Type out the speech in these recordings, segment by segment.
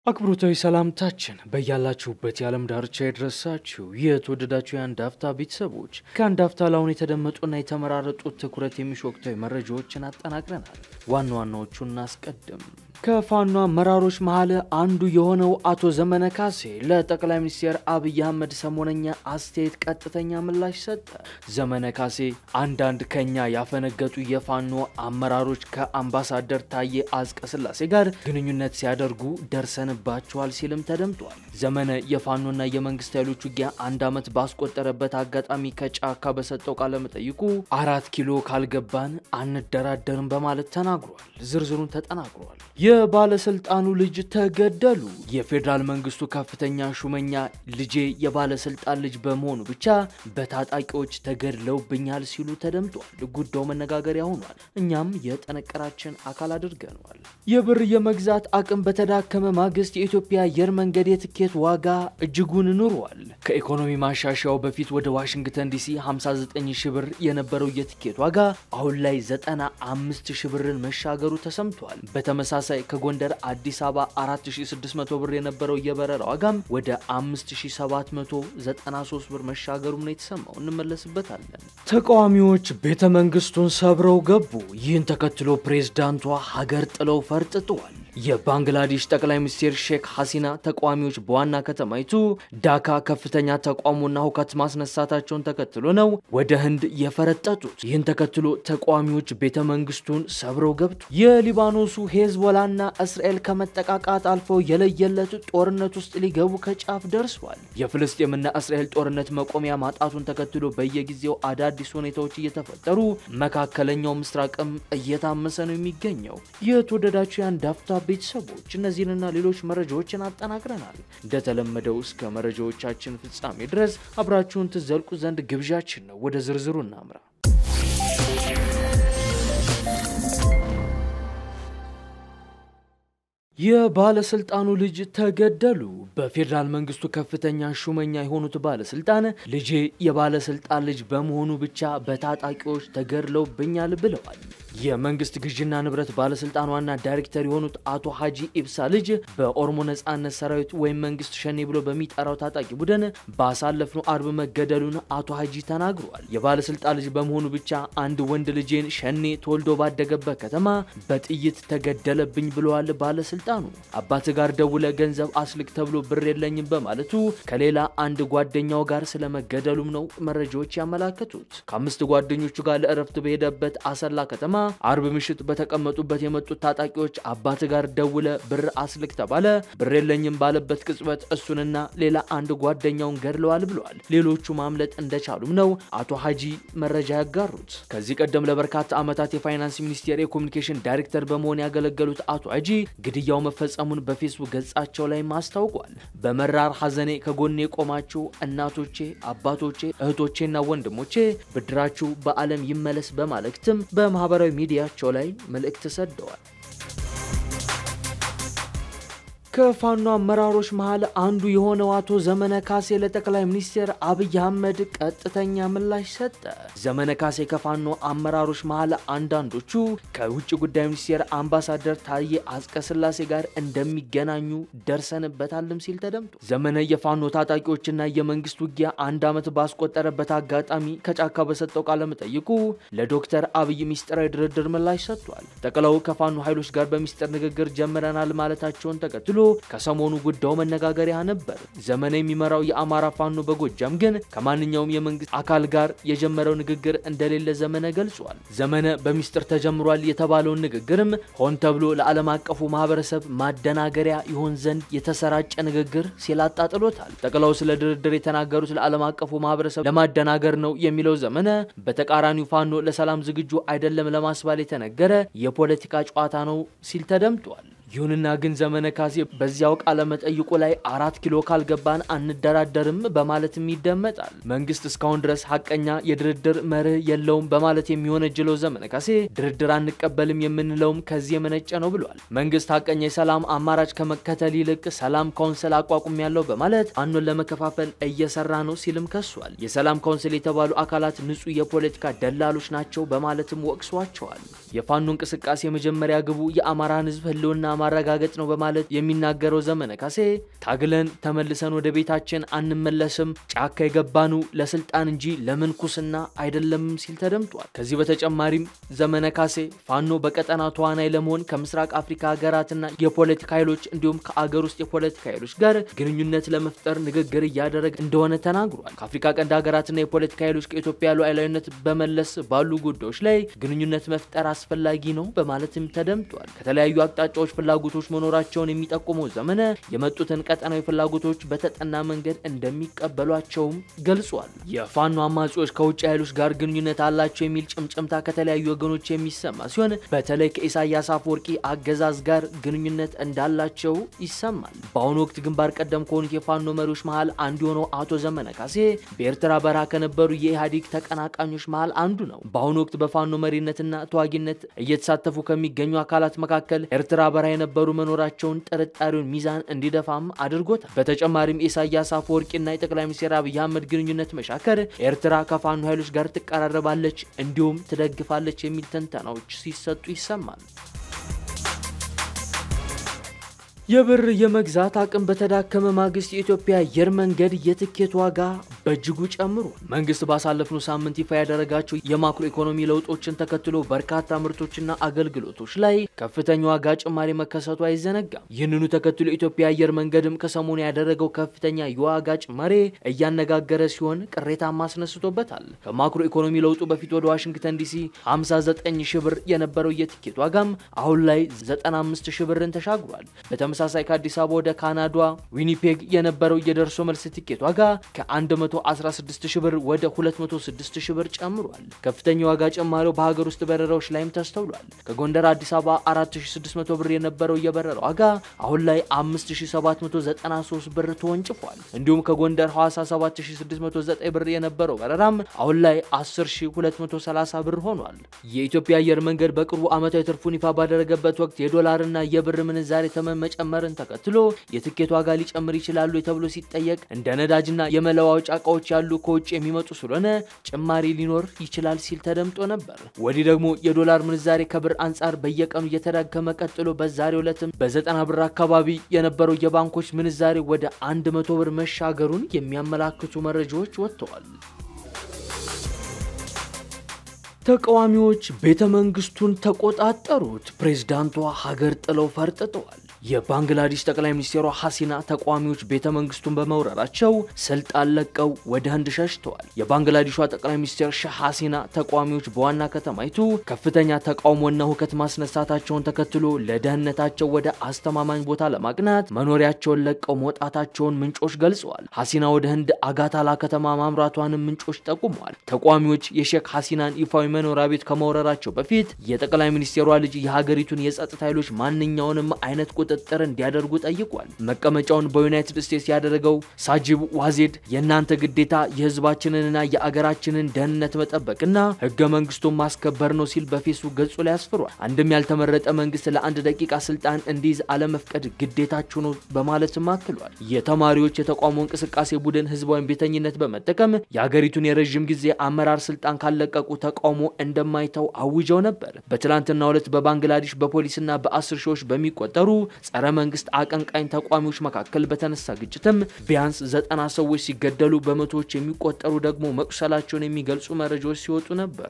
አክብሮታዊ ሰላምታችን በያላችሁበት የዓለም ዳርቻ የደረሳችሁ የተወደዳችሁ የአንድ አፍታ ቤተሰቦች ከአንድ አፍታ ላሁን የተደመጡና የተመራረጡ ትኩረት የሚሹ ወቅታዊ መረጃዎችን አጠናቅረናል። ዋና ዋናዎቹን እናስቀድም። ከፋኖ አመራሮች መሀል አንዱ የሆነው አቶ ዘመነ ካሴ ለጠቅላይ ሚኒስትር አብይ አህመድ ሰሞነኛ አስተያየት ቀጥተኛ ምላሽ ሰጠ። ዘመነ ካሴ አንዳንድ ከኛ ያፈነገጡ የፋኖ አመራሮች ከአምባሳደር ታዬ አጽቀ ሥላሴ ጋር ግንኙነት ሲያደርጉ ደርሰንባቸዋል ሲልም ተደምጧል። ዘመነ የፋኖና የመንግስት ኃይሎች ውጊያ አንድ ዓመት ባስቆጠረበት አጋጣሚ ከጫካ በሰጠው ቃለ መጠይቁ አራት ኪሎ ካልገባን አንደራደርም በማለት ተናግሯል። ዝርዝሩን ተጠናግሯል። የባለስልጣኑ ልጅ ተገደሉ። የፌዴራል መንግስቱ ከፍተኛ ሹመኛ ልጄ የባለስልጣን ልጅ በመሆኑ ብቻ በታጣቂዎች ተገድለውብኛል ሲሉ ተደምጧል። ጉዳዩ መነጋገሪያ ሆኗል። እኛም የጥንቅራችን አካል አድርገነዋል። የብር የመግዛት አቅም በተዳከመ ማግስት የኢትዮጵያ አየር መንገድ የትኬት ዋጋ እጅጉን ኑሯል። ከኢኮኖሚ ማሻሻያው በፊት ወደ ዋሽንግተን ዲሲ 59 ሺህ ብር የነበረው የትኬት ዋጋ አሁን ላይ 95 ሺህ ብርን መሻገሩ ተሰምቷል። በተመሳሳይ ከጎንደር አዲስ አበባ 4600 ብር የነበረው የበረራ ዋጋም ወደ 5793 ብር መሻገሩም ነው የተሰማው። እንመለስበታለን። ተቃዋሚዎች ቤተ መንግስቱን ሰብረው ገቡ። ይህን ተከትሎ ፕሬዝዳንቷ ሀገር ጥለው ፈርጥጠዋል። የባንግላዴሽ ጠቅላይ ሚኒስትር ሼክ ሐሲና ተቃዋሚዎች በዋና ከተማይቱ ዳካ ከፍተኛ ተቃውሞና ሁከት ማስነሳታቸውን ተከትሎ ነው ወደ ህንድ የፈረጠጡት። ይህን ተከትሎ ተቃዋሚዎች ቤተ መንግስቱን ሰብረው ገብቱ። የሊባኖሱ ሄዝቦላና እስራኤል ከመጠቃቃት አልፈው የለየለት ጦርነት ውስጥ ሊገቡ ከጫፍ ደርሷል። የፍልስጤምና እስራኤል ጦርነት መቆሚያ ማጣቱን ተከትሎ በየጊዜው አዳዲስ ሁኔታዎች እየተፈጠሩ መካከለኛው ምስራቅም እየታመሰ ነው የሚገኘው። የተወደዳችሁ የአንድ አፍታ ቤተሰቦች እነዚህንና ሌሎች መረጃዎችን አጠናቅረናል። እንደተለመደው እስከ መረጃዎቻችን ፍጻሜ ድረስ አብራችሁን ትዘልቁ ዘንድ ግብዣችን ነው። ወደ ዝርዝሩ እናምራ። የባለስልጣኑ ልጅ ተገደሉ። በፌዴራል መንግስቱ ከፍተኛ ሹመኛ የሆኑት ባለስልጣን ልጄ የባለስልጣን ልጅ በመሆኑ ብቻ በታጣቂዎች ተገድለውብኛል ብለዋል። የመንግስት ግዥና ንብረት ባለስልጣን ዋና ዳይሬክተር የሆኑት አቶ ሀጂ ኢብሳ ልጅ በኦሮሞ ነጻነት ሰራዊት ወይም መንግስት ሸኔ ብሎ በሚጠራው ታጣቂ ቡድን ባሳለፍነው አርብ መገደሉን አቶ ሀጂ ተናግረዋል። የባለስልጣን ልጅ በመሆኑ ብቻ አንድ ወንድ ልጄን ሸኔ ተወልዶ ባደገበት ከተማ በጥይት ተገደለብኝ ብለዋል ባለስልጣኑ። አባት ጋር ደውለ ገንዘብ አስልክ ተብሎ ብር የለኝም በማለቱ ከሌላ አንድ ጓደኛው ጋር ስለመገደሉም ነው መረጃዎች ያመላከቱት። ከአምስት ጓደኞቹ ጋር ለእረፍት በሄደበት አሰላ ከተማ አርብ ምሽት በተቀመጡበት የመጡት ታጣቂዎች አባት ጋር ደውለ ብር አስልክ ተባለ። ብር የለኝም ባለበት ቅጽበት እሱንና ሌላ አንድ ጓደኛውን ገድለዋል ብለዋል። ሌሎቹ ማምለጥ እንደቻሉም ነው አቶ ሀጂ መረጃ ያጋሩት። ከዚህ ቀደም ለበርካታ ዓመታት የፋይናንስ ሚኒስቴር የኮሚኒኬሽን ዳይሬክተር በመሆን ያገለገሉት አቶ ሀጂ ግድያው መፈጸሙን በፌስቡክ ገጻቸው ላይ አስታውቋል። በመራር ሐዘኔ ከጎኔ የቆማችሁ እናቶቼ፣ አባቶቼ፣ እህቶቼና ወንድሞቼ ብድራችሁ በዓለም ይመለስ በማለትም በማህበራዊ ሚዲያቸው ላይ መልእክት ሰደዋል። ከፋኖ አመራሮች መሃል አንዱ የሆነው አቶ ዘመነ ካሴ ለጠቅላይ ሚኒስትር አብይ አህመድ ቀጥተኛ ምላሽ ሰጠ። ዘመነ ካሴ ከፋኖ አመራሮች መሃል አንዳንዶቹ ከውጭ ጉዳይ ሚኒስቴር አምባሳደር ታዬ አጽቀ ሥላሴ ጋር እንደሚገናኙ ደርሰንበታልም ሲል ተደምጦ ዘመነ የፋኖ ታጣቂዎችና የመንግስት ውጊያ አንድ ዓመት ባስቆጠረበት አጋጣሚ ከጫካ በሰጠው ቃለ መጠይቁ ለዶክተር አብይ ሚስጥራዊ ድርድር ምላሽ ሰጥቷል። ጠቅላው ከፋኖ ኃይሎች ጋር በሚስጥር ንግግር ጀምረናል ማለታቸውን ተከትሎ ከሰሞኑ ጉዳዩ መነጋገሪያ ነበር። ዘመነ የሚመራው የአማራ ፋኖ በጎጃም ግን ከማንኛውም የመንግስት አካል ጋር የጀመረው ንግግር እንደሌለ ዘመነ ገልጿል። ዘመነ በሚስጥር ተጀምሯል የተባለውን ንግግርም ሆን ተብሎ ለዓለም አቀፉ ማህበረሰብ ማደናገሪያ ይሆን ዘንድ የተሰራጨ ንግግር ሲል አጣጥሎታል። ጠቅላው ስለ ድርድር የተናገሩት ለዓለም አቀፉ ማህበረሰብ ለማደናገር ነው የሚለው ዘመነ በተቃራኒው ፋኖ ለሰላም ዝግጁ አይደለም ለማስባል የተነገረ የፖለቲካ ጨዋታ ነው ሲል ተደምጧል። ይሁንና ግን ዘመነ ካሴ በዚያው ቃለ መጠይቁ ላይ አራት ኪሎ ካልገባን አንደራደርም በማለትም ይደመጣል። መንግስት እስካሁን ድረስ ሀቀኛ የድርድር መርህ የለውም በማለት የሚወነጅለው ዘመነ ካሴ ድርድር አንቀበልም የምንለውም ከዚህ የመነጨ ነው ብሏል። መንግስት ሀቀኛ የሰላም አማራጭ ከመከተል ይልቅ ሰላም ካውንስል አቋቁም ያለው በማለት ፋኖን ለመከፋፈል እየሰራ ነው ሲልም ከሷል። የሰላም ካውንስል የተባሉ አካላት ንጹህ የፖለቲካ ደላሎች ናቸው በማለትም ወቅሷቸዋል። የፋኖ እንቅስቃሴ የመጀመሪያ ግቡ የአማራን ህዝብ ህልውና ማረጋገጥ ነው በማለት የሚናገረው ዘመነ ካሴ ታግለን ተመልሰን ወደ ቤታችን አንመለስም፣ ጫካ የገባኑ ለስልጣን እንጂ ለምንኩስና አይደለም ሲል ተደምጧል። ከዚህ በተጨማሪም ዘመነ ካሴ ፋኖ በቀጠና ተዋናይ ለመሆን ከምስራቅ አፍሪካ ሀገራትና የፖለቲካ ኃይሎች እንዲሁም ከአገር ውስጥ የፖለቲካ ኃይሎች ጋር ግንኙነት ለመፍጠር ንግግር እያደረገ እንደሆነ ተናግሯል። ከአፍሪካ ቀንድ ሀገራትና የፖለቲካ ኃይሎች ከኢትዮጵያ ሉዓላዊነት በመለስ ባሉ ጉዳዮች ላይ ግንኙነት መፍጠር አስፈላጊ ነው በማለትም ተደምጧል። ከተለያዩ አቅጣጫዎች ፍላጎቶች መኖራቸውን የሚጠቁመው ዘመነ የመጡትን ቀጠናዊ ፍላጎቶች በተጠና መንገድ እንደሚቀበሏቸውም ገልጿል። የፋኖ አማጺዎች ከውጭ ኃይሎች ጋር ግንኙነት አላቸው የሚል ጭምጭምታ ከተለያዩ ወገኖች የሚሰማ ሲሆን በተለይ ከኢሳያስ አፈወርቂ አገዛዝ ጋር ግንኙነት እንዳላቸው ይሰማል። በአሁኑ ወቅት ግንባር ቀደም ከሆኑት የፋኖ መሪዎች መሃል አንዱ የሆነው አቶ ዘመነ ካሴ በኤርትራ በረሃ ከነበሩ የኢህአዴግ ተቀናቃኞች መሃል አንዱ ነው። በአሁኑ ወቅት በፋኖ መሪነትና ተዋጊነት እየተሳተፉ ከሚገኙ አካላት መካከል ኤርትራ በረሃ የነበሩ መኖራቸውን ጥርጣሬውን ሚዛን እንዲደፋም አድርጎታል። በተጨማሪም የኢሳያስ አፈወርቂና የጠቅላይ ሚኒስትር አብይ አህመድ ግንኙነት መሻከር ኤርትራ ከፋኖ ኃይሎች ጋር ትቀራረባለች እንዲሁም ትደግፋለች የሚል ትንተናዎች ሲሰጡ ይሰማል። የብር የመግዛት አቅም በተዳከመ ማግስት የኢትዮጵያ አየር መንገድ የትኬት ዋጋ በእጅጉ ጨምሮ መንግስት ባሳለፍነው ሳምንት ይፋ ያደረጋቸው የማክሮ ኢኮኖሚ ለውጦችን ተከትሎ በርካታ ምርቶችና አገልግሎቶች ላይ ከፍተኛ ዋጋ ጭማሪ መከሰቱ አይዘነጋም። ይህንኑ ተከትሎ የኢትዮጵያ አየር መንገድም ከሰሞኑ ያደረገው ከፍተኛ የዋጋ ጭማሪ እያነጋገረ ሲሆን ቅሬታም አስነስቶበታል። ከማክሮ ኢኮኖሚ ለውጡ በፊት ወደ ዋሽንግተን ዲሲ 59 ሺህ ብር የነበረው የትኬት ዋጋም አሁን ላይ 95 ሺህ ብርን ተሻግሯል። በተመሳሳይ ከአዲስ አበባ ወደ ካናዳ ዊኒፔግ የነበረው የደርሶ መልስ ትኬት ዋጋ ከ116 ሺህ ብር ወደ 206 ሺህ ብር ጨምሯል። ከፍተኛ ዋጋ ጭማሪው በሀገር ውስጥ በረራዎች ላይም ተስተውሏል። ከጎንደር አዲስ አበባ 4600 ብር የነበረው የበረራ ዋጋ አሁን ላይ 5793 ብር ተወንጭፏል። እንዲሁም ከጎንደር ሐዋሳ 7609 ብር የነበረው በረራም አሁን ላይ 10230 ብር ሆኗል። የኢትዮጵያ አየር መንገድ በቅርቡ ዓመታዊ ትርፉን ይፋ ባደረገበት ወቅት የዶላርና የብር ምንዛሬ ተመን መጨመርን ተከትሎ የትኬት ዋጋ ሊጨምር ይችላሉ ተብሎ ሲጠየቅ እንደ ነዳጅና የመለዋወጫ እቃዎች ያሉ ከውጭ የሚመጡ ስለሆነ ጭማሪ ሊኖር ይችላል ሲል ተደምጦ ነበር። ወዲህ ደግሞ የዶላር ምንዛሬ ከብር አንጻር በየቀኑ እየተዳከመ ቀጥሎ በዛሬው ዕለትም በዘጠና ብር አካባቢ የነበረው የባንኮች ምንዛሬ ወደ አንድ መቶ ብር መሻገሩን የሚያመላክቱ መረጃዎች ወጥተዋል። ተቃዋሚዎች ቤተ መንግስቱን ተቆጣጠሩት። ፕሬዝዳንቷ ሀገር ጥለው ፈርጥጠዋል። የባንግላዴሽ ጠቅላይ ሚኒስትሯ ሐሲና ተቃዋሚዎች ቤተ መንግስቱን በመውረራቸው ስልጣን ለቀው ወደ ህንድ ሸሽተዋል። የባንግላዴሿ ጠቅላይ ሚኒስትር ሻህ ሐሲና ተቃዋሚዎች በዋና ከተማይቱ ከፍተኛ ተቃውሞና ሁከት ማስነሳታቸውን ተከትሎ ለደህንነታቸው ወደ አስተማማኝ ቦታ ለማቅናት መኖሪያቸውን ለቀው መውጣታቸውን ምንጮች ገልጸዋል። ሐሲና ወደ ህንድ አጋታላ ከተማ ማምራቷንም ምንጮች ጠቁመዋል። ተቃዋሚዎች የሼክ ሐሲናን ይፋዊ መኖሪያ ቤት ከመውረራቸው በፊት የጠቅላይ ሚኒስትሯ ልጅ የሀገሪቱን የጸጥታ ኃይሎች ማንኛውንም አይነት ቁጥጥር እንዲያደርጉ ጠይቋል። መቀመጫውን በዩናይትድ ስቴትስ ያደረገው ሳጂብ ዋዜድ የእናንተ ግዴታ የህዝባችንንና የአገራችንን ደህንነት መጠበቅና ህገ መንግስቱን ማስከበር ነው ሲል በፌስቡክ ገጹ ላይ አስፍሯል። አንድም ያልተመረጠ መንግስት ለአንድ ደቂቃ ስልጣን እንዲይዝ አለመፍቀድ ግዴታችሁ ነው በማለትም አክሏል። የተማሪዎች የተቃውሞ እንቅስቃሴ ቡድን ህዝባዊ ቤተኝነት በመጠቀም የሀገሪቱን የረዥም ጊዜ አመራር ስልጣን ካለቀቁ ተቃውሞ እንደማይተው አውጀው ነበር። በትላንትናው ዕለት በባንግላዴሽ በፖሊስና በአስር ሺዎች በሚቆጠሩ ጸረ መንግስት አቀንቃኝ ተቋሚዎች መካከል በተነሳ ግጭትም ቢያንስ ዘጠና ሰዎች ሲገደሉ በመቶዎች የሚቆጠሩ ደግሞ መቁሰላቸውን የሚገልጹ መረጃዎች ሲወጡ ነበር።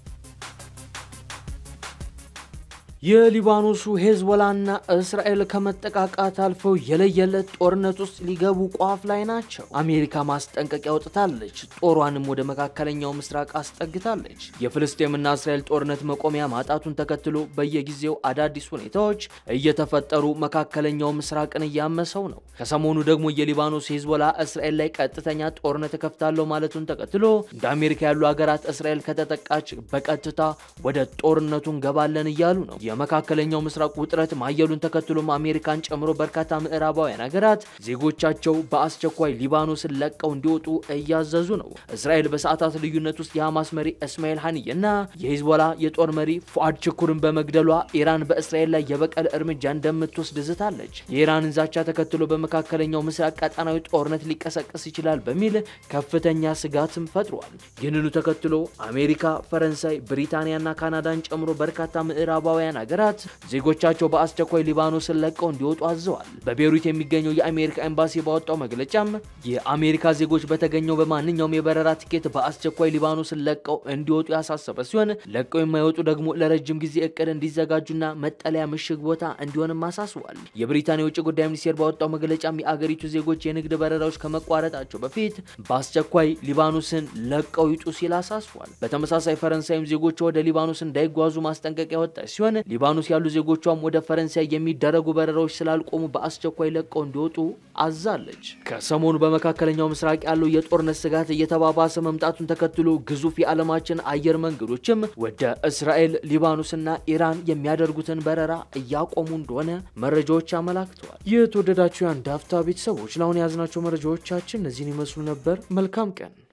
የሊባኖሱ ሄዝቦላና እስራኤል ከመጠቃቃት አልፈው የለየለት ጦርነት ውስጥ ሊገቡ ቋፍ ላይ ናቸው። አሜሪካ ማስጠንቀቂያ አውጥታለች። ጦሯንም ወደ መካከለኛው ምስራቅ አስጠግታለች። የፍልስጤምና እስራኤል ጦርነት መቆሚያ ማጣቱን ተከትሎ በየጊዜው አዳዲስ ሁኔታዎች እየተፈጠሩ መካከለኛው ምስራቅን እያመሰው ነው። ከሰሞኑ ደግሞ የሊባኖስ ሄዝቦላ እስራኤል ላይ ቀጥተኛ ጦርነት እከፍታለሁ ማለቱን ተከትሎ እንደ አሜሪካ ያሉ ሀገራት እስራኤል ከተጠቃች በቀጥታ ወደ ጦርነቱ እንገባለን እያሉ ነው። የመካከለኛው ምስራቅ ውጥረት ማየሉን ተከትሎም አሜሪካን ጨምሮ በርካታ ምዕራባውያን ሀገራት ዜጎቻቸው በአስቸኳይ ሊባኖስን ለቀው እንዲወጡ እያዘዙ ነው። እስራኤል በሰዓታት ልዩነት ውስጥ የሐማስ መሪ እስማኤል ሀኒየና የሂዝቦላ የጦር መሪ ፉአድ ችኩርን በመግደሏ ኢራን በእስራኤል ላይ የበቀል እርምጃ እንደምትወስድ ዝታለች። የኢራንን ዛቻ ተከትሎ በመካከለኛው ምስራቅ ቀጠናዊ ጦርነት ሊቀሰቀስ ይችላል በሚል ከፍተኛ ስጋትም ፈጥሯል። ይህንኑ ተከትሎ አሜሪካ፣ ፈረንሳይ፣ ብሪታንያና ካናዳን ጨምሮ በርካታ ምዕራባውያን ሀገራት ዜጎቻቸው በአስቸኳይ ሊባኖስን ለቀው እንዲወጡ አዘዋል። በቤይሩት የሚገኘው የአሜሪካ ኤምባሲ ባወጣው መግለጫም የአሜሪካ ዜጎች በተገኘው በማንኛውም የበረራ ቲኬት በአስቸኳይ ሊባኖስን ለቀው እንዲወጡ ያሳሰበ ሲሆን ለቀው የማይወጡ ደግሞ ለረጅም ጊዜ እቅድ እንዲዘጋጁና መጠለያ ምሽግ ቦታ እንዲሆንም አሳስቧል። የብሪታንያ የውጭ ጉዳይ ሚኒስቴር ባወጣው መግለጫም የአገሪቱ ዜጎች የንግድ በረራዎች ከመቋረጣቸው በፊት በአስቸኳይ ሊባኖስን ለቀው ይጡ ሲል አሳስቧል። በተመሳሳይ ፈረንሳይም ዜጎቿ ወደ ሊባኖስ እንዳይጓዙ ማስጠንቀቂያ ያወጣች ሲሆን ሊባኖስ ያሉ ዜጎቿም ወደ ፈረንሳይ የሚደረጉ በረራዎች ስላልቆሙ በአስቸኳይ ለቀው እንዲወጡ አዛለች። ከሰሞኑ በመካከለኛው ምስራቅ ያለው የጦርነት ስጋት እየተባባሰ መምጣቱን ተከትሎ ግዙፍ የዓለማችን አየር መንገዶችም ወደ እስራኤል፣ ሊባኖስና ኢራን የሚያደርጉትን በረራ እያቆሙ እንደሆነ መረጃዎች አመላክተዋል። የተወደዳችሁ የአንድ አፍታ ቤተሰቦች ለአሁን የያዝናቸው መረጃዎቻችን እነዚህን ይመስሉ ነበር። መልካም ቀን